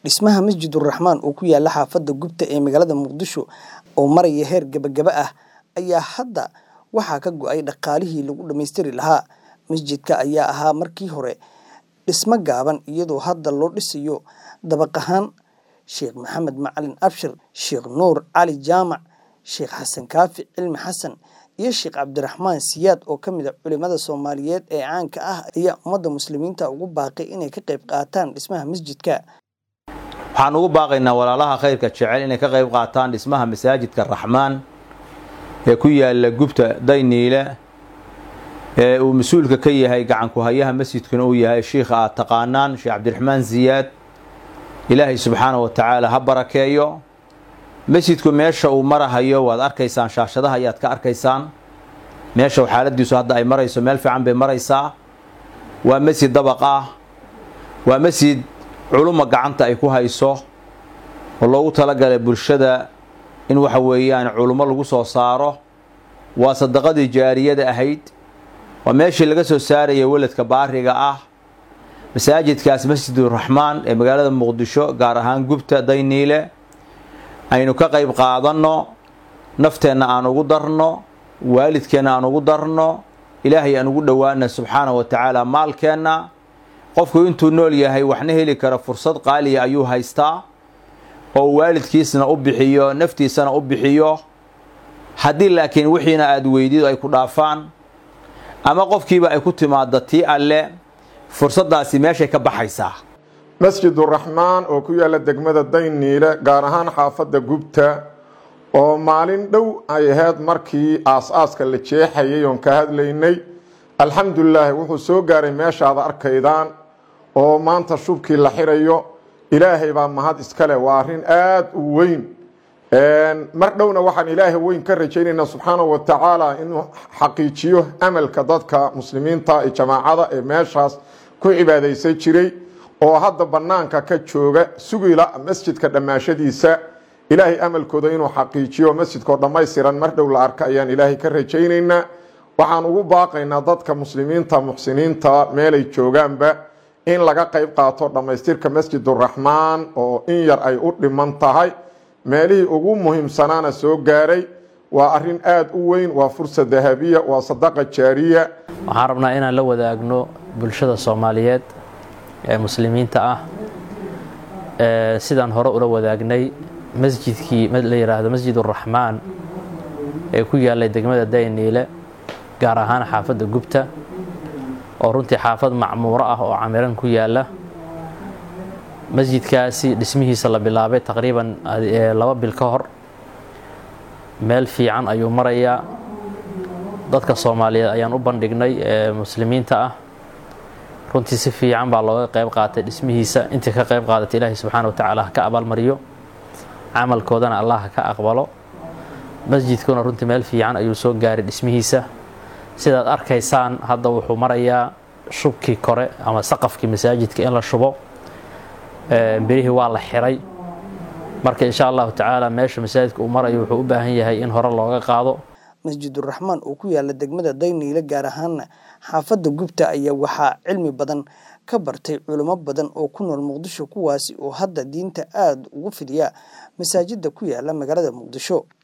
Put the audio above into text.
Dhismaha Masjiduraxmaan oo ku yaala xaafadda Gubta ee magaalada Muqdisho oo maraya heer gabagaba ah ayaa hadda waxaa ka go'ay dhaqaalihii lagu dhammaystiri lahaa. Masjidka ayaa ahaa markii hore dhisme gaaban iyadoo hadda loo dhisayo dabaq ahaan. Sheekh Maxamed Macalin Abshir, Sheekh Nuur Cali Jaamac, Sheekh Xasan Kaafi Cilmi Xasan iyo Sheekh Cabdiraxmaan Siyaad oo ka mid ah culimada Soomaaliyeed ee caanka ah ayaa ummadda muslimiinta ugu baaqay inay ka qayb qaataan dhismaha masjidka. waxaan ugu baaqaynaa walaalaha khayrka jecel inay ka qayb qaataan dhismaha masaajidka raxmaan ee ku yaala gubta dayniile ee uu mas-uulka ka yahay gacanku hayaha masjidkuna uu yahay shiikha aad taqaanaan sheekh cabdiraxmaan siyaad ilaahay subxaana wa tacaala ha barakeeyo masjidku meesha uu marahayo waad arkaysaan shaashadaha ayaad ka arkaysaan meesha xaaladiisu hadda ay marayso meel fiican bay maraysaa waa masjid dabaq ah waa masjid culumma gacanta ay ku hayso oo loogu talagalay bulshada in waxa weeyaan culummo lagu soo saaro waa sadaqadii jaariyada ahayd waa meeshii laga soo saaraya weladka baariga ah masaajidkaas masjiduraxmaan ee magaalada muqdisho gaar ahaan gubta dayniile aynu ka qayb qaadanno nafteenna aan ugu darno waalidkeenna aan ugu darno ilaahay aan ugu dhowaana subxaana wa tacaala maalkeenna qofku intuu nool yahay waxna heli kara fursad qaaliya ayuu haystaa oo waalidkiisna u bixiyo naftiisana u bixiyo haddii laakiin wixiina aada weydido ay ku dhaafaan ama qofkiiba ay ku timaado tii alle fursaddaasi meeshay ka baxaysaa masjiduraxmaan oo ku yaalla degmada dayniile gaar ahaan xaafadda gubta oo maalin dhow ay ahayd markii aas-aaska la jeexayay oon ka hadlaynay alxamdulilaahi wuxuu soo gaaray meeshaada arkaydaan oo maanta shubkii la xirayo ilaahay baa mahad iskale waa arrin aada u weyn mar dhowna waxaan ilaahay weyn ka rajaynaynaa subxaana wa tacaala inuu xaqiijiyo amalka dadka muslimiinta ee jamaacada ee meeshaas ku cibaadaysan jiray oo hadda bannaanka ka jooga sugila masjidka dhammaashadiisa ilaahay amalkooda inuu xaqiijiyo masjidkoo dhammaystiran mar dhow la arka ayaan ilaahay ka rajaynaynaa waxaan ugu baaqaynaa dadka muslimiinta muxsiniinta meelay joogaanba in laga qayb qaato dhammaystirka masjiduraxmaan oo in yar ay u dhiman tahay meelihii ugu muhiimsanaana soo gaaray waa arrin aada u weyn waa fursa dahabiya waa sadaqa jaariya waxaan rabnaa inaan la wadaagno bulshada soomaaliyeed ee muslimiinta ah sidaan hore ula wadaagnay masjidkii la yidhaahdo masjiduraxmaan ee ku yaallay degmada dayniile gaar ahaan xaafadda gubta oo runtii xaafad macmuuro ah oo camiran ku yaalla masjidkaasi dhismihiisa la bilaabay taqriiban laba bil ka hor meel fiican ayuu marayaa dadka soomaaliyeed ayaan u bandhignay ee muslimiinta ah runtii si fiican baa looga qayb qaatay dhismihiisa intii ka qayb qaadatay ilaahay subxaana wa tacaala ha ka abaalmariyo camalkoodana allah ha ka aqbalo masjidkuna runtii meel fiican ayuu soo gaaray dhismihiisa sidaad arkaysaan hadda wuxuu marayaa shubkii kore ama saqafkii masaajidka in la shubo berihii waa la xiray marka insha allahu tacaala meesha masaajidka uu marayo wuxuu u baahan yahay in hore looga qaado masjiduraxmaan oo ku yaala degmada dayniile gaar ahaana xaafadda gubta ayaa waxaa cilmi badan ka bartay culimo badan oo ku nool muqdisho kuwaasi oo hadda diinta aada ugu fidiya masaajidda ku yaala magaalada muqdisho